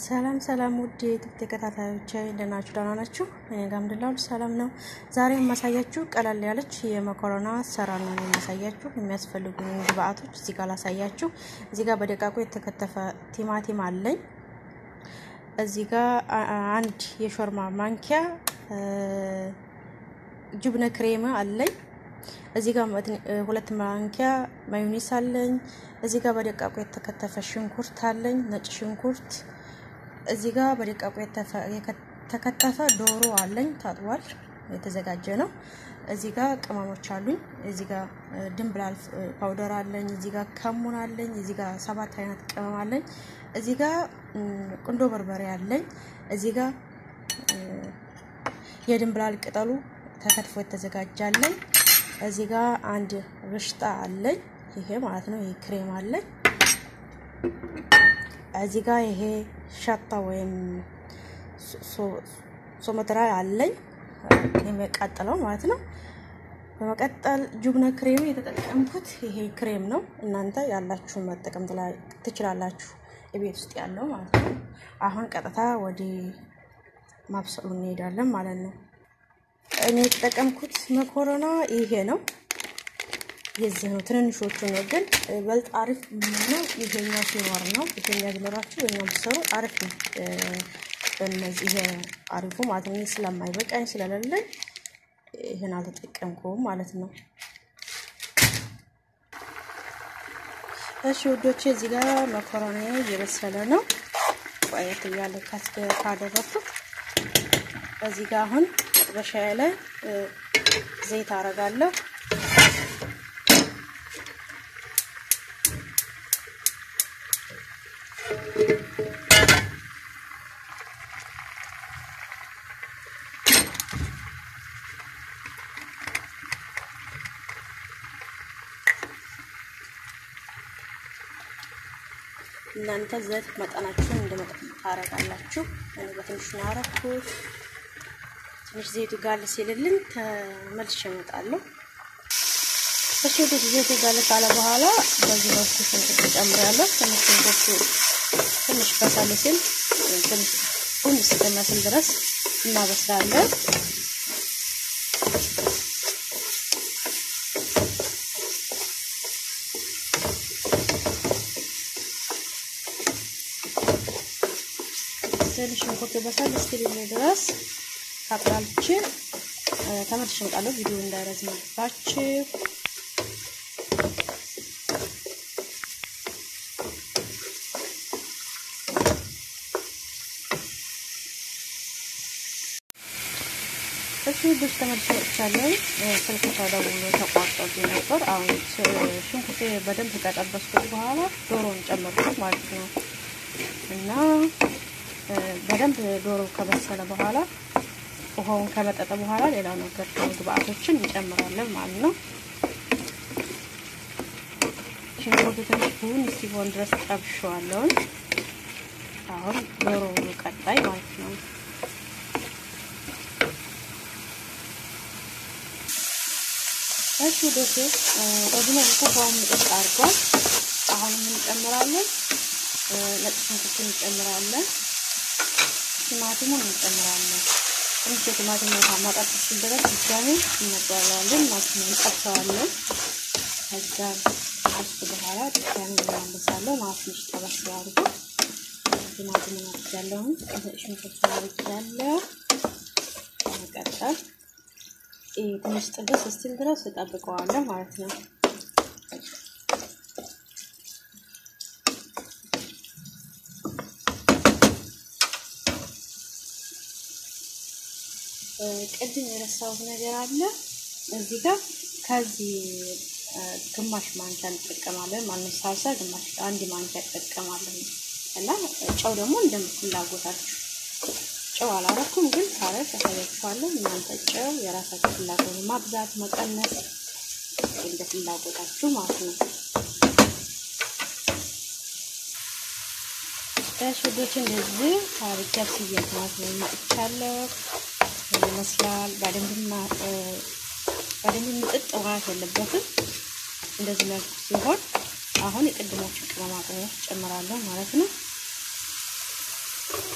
ሰላም ሰላም ውድ የዩቱብ ተከታታዮች እንደምን ናችሁ? ደህና ናችሁ? እኔ ጋር አልሐምዱሊላህ ሁሉ ሰላም ነው። ዛሬ የማሳያችሁ ቀለል ያለች የመኮረና አሰራር ነው የማሳያችሁ። የሚያስፈልጉ ግብአቶች እዚህ ጋር ላሳያችሁ። እዚህ ጋር በደቃቁ የተከተፈ ቲማቲም አለኝ። እዚህ ጋር አንድ የሾርማ ማንኪያ ጅብነ ክሬም አለኝ። እዚህ ጋር ሁለት ማንኪያ ማዮኔስ አለኝ። እዚህ ጋር በደቃቁ የተከተፈ ሽንኩርት አለኝ፣ ነጭ ሽንኩርት። እዚህ ጋር በደቃቁ የተከተፈ ዶሮ አለኝ፣ ታጥቧል፣ የተዘጋጀ ነው። እዚህ ጋር ቅመሞች አሉኝ። እዚህ ጋር ድንብላል ፓውደር አለኝ። እዚህ ጋር ከሙን አለኝ። እዚህ ጋር ሰባት አይነት ቅመም አለኝ። እዚህ ጋር ቁንዶ በርበሬ አለኝ። እዚህ ጋር የድንብላል ቅጠሉ ተከትፎ የተዘጋጃለኝ። እዚህ ጋር አንድ ርሽጣ አለኝ። ይሄ ማለት ነው። ይሄ ክሬም አለኝ። እዚህ ጋር ይሄ ሻታ ወይም ሶመትራ አለኝ የሚያቃጥለው ማለት ነው። በመቀጠል ጁብነ ክሬም የተጠቀምኩት ይሄ ክሬም ነው። እናንተ ያላችሁን መጠቀም ትችላላችሁ፣ የቤት ውስጥ ያለው ማለት ነው። አሁን ቀጥታ ወደ ማብሰሉ እንሄዳለን ማለት ነው። እኔ የተጠቀምኩት መኮረና ይሄ ነው። የዚህ ነው ትንንሾቹ ነው። ግን በልጥ አሪፍ የሚሆነው ይሄኛው ሲኖር ነው። ይሄኛ ቢኖራችሁ የኛው ብትሰሩ አሪፍ ነው። በእነዚህ ይሄ አሪፉ ማለት ነው። ስለማይበቃኝ ስለሌለኝ ይህን አልተጠቀምኩም ማለት ነው። እሺ ውዶቼ እዚህ ጋር መኮረና እየበሰለ ነው። ቆየት እያለ ካደረኩት እዚህ ጋር አሁን በሻይ ላይ ዘይት አረጋለሁ። እናንተ ዘይት መጠናችሁን እንደመጠን ታረጋላችሁ። እኔ በትንሹ ነው ያረኩት። ትንሽ ዘይቱ ጋል ሲልልን ተመልሼ እመጣለሁ። እሺ ወደ ዘይቱ ጋል ካለ በኋላ በዚህ መልኩ ሽንኩርት እጨምራለሁ። ትንሽ ሽንኩርቱ ትንሽ በሳል ሲል ትንሽ ቡን እስከሚመስል ድረስ እናበስላለን። ትንሽ ሽንኩርት በሳል እስኪልኝ ድረስ አቁላልቼ ተመልሼ እመጣለሁ። ቪዲዮ እንዳይረዝምባችሁ እሺ ብዙ ተመልሼ መጥቻለሁ። ስልክ ተደውሎ ተቋርጦብኝ ነበር። አሁን ሽንኩርቴ በደንብ ከጠበስኩት በኋላ ዶሮን ጨመርኩት ማለት ነው እና በደንብ ዶሮ ከበሰለ በኋላ ውሃውን ከመጠጠ በኋላ ሌላው ነገር ግብአቶችን እንጨምራለን ማለት ነው። ሽንኩርቱ ትንሽ ቡን እስኪሆን ድረስ ጠብሼዋለሁ። አሁን ዶሮ ቀጣይ ማለት ነው። እሺ ዶሴ በዚህ መልኩ ውሃውን ምጥጥ አድርጓል። አሁን ምን እንጨምራለን? ነጭ ሽንኩርቱን እንጨምራለን። ቲማቲሙን እንጨምራለን። ትንሽ የቲማቲም ውሃ ማጣት ሲል ድረስ ድጋሜ እናጠዋለዋለን ማለት ነው። እንጠብሰዋለን። ከዛ ከሱ በኋላ ድጋሜ እናመሳለን ማለት ነው። ጠበስ አድርጎ ቲማቲሙን አድርጋለሁ። ሽንኩርቱን አድርጋለሁ። በመቀጠል ትንሽ ጥብስ እስቲል ድረስ እጠብቀዋለሁ ማለት ነው። ቅድም የረሳሁት ነገር አለ። እዚህ ጋር ከዚህ ግማሽ ማንኪያ እንጠቀማለን ማለት ሳልሳ ግማሽ አንድ ማንኪያ እንጠቀማለን እና ጨው ደግሞ እንደምትፍላጎታችሁ ጨው አላረኩም፣ ግን ሳረግ ያሳያችኋለሁ። እናንተ ጨው የራሳችሁ ፍላጎት ማብዛት መቀነስ እንደ ፍላጎታችሁ ማለት ነው። ዳሽቦች እንደዚህ ታሪክ ያስየት ማለት ነው ማጥቻለሁ ይመስላል። በደንብ በደንብ ምጥጥ ማለት የለበትም። እንደዚህ መልኩ ሲሆን አሁን የቅድሞቹ ቅመማ ቅመሞች ጨምራለሁ ማለት ነው።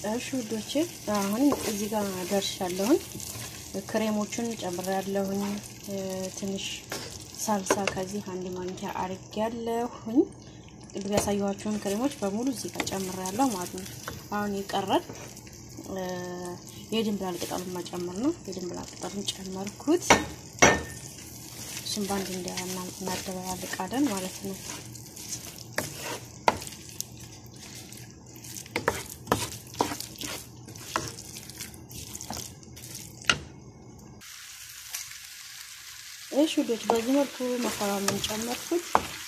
እሺ ውዶቼ አሁን እዚህ ጋር ደርሻለሁኝ። ክሬሞቹን ጨምሬያለሁኝ። ትንሽ ሳልሳ ከዚህ አንድ ማንኪያ አርጌያለሁኝ። ቅድም ያሳየኋችሁን ክሬሞች በሙሉ እዚህ ጋር ጨምሬያለሁ ማለት ነው። አሁን የቀረን የድንብላል ቅጠሉን መጨመር ነው። የድንብላል ቅጠሉን ጨመርኩት። እሱም በአንድ እናደባልቃለን ማለት ነው። እሺ ውዶች በዚህ መልኩ መኮረኑን ጨመርኩት።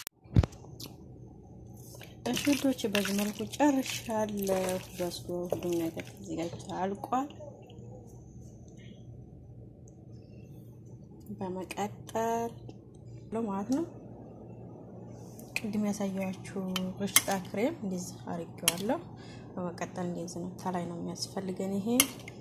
እሺ ውዶች በዚህ መልኩ ጨርሻለሁ። በስሎ ሁሉም ነገር ተዘጋጅቶ አልቋል። በመቀጠል ማለት ነው ቅድም ያሳየኋችሁ ርሽጣ ክሬም እንደዚህ አድርጌዋለሁ። በመቀጠል እንደዚህ ነው። ከላይ ነው የሚያስፈልገን ይሄ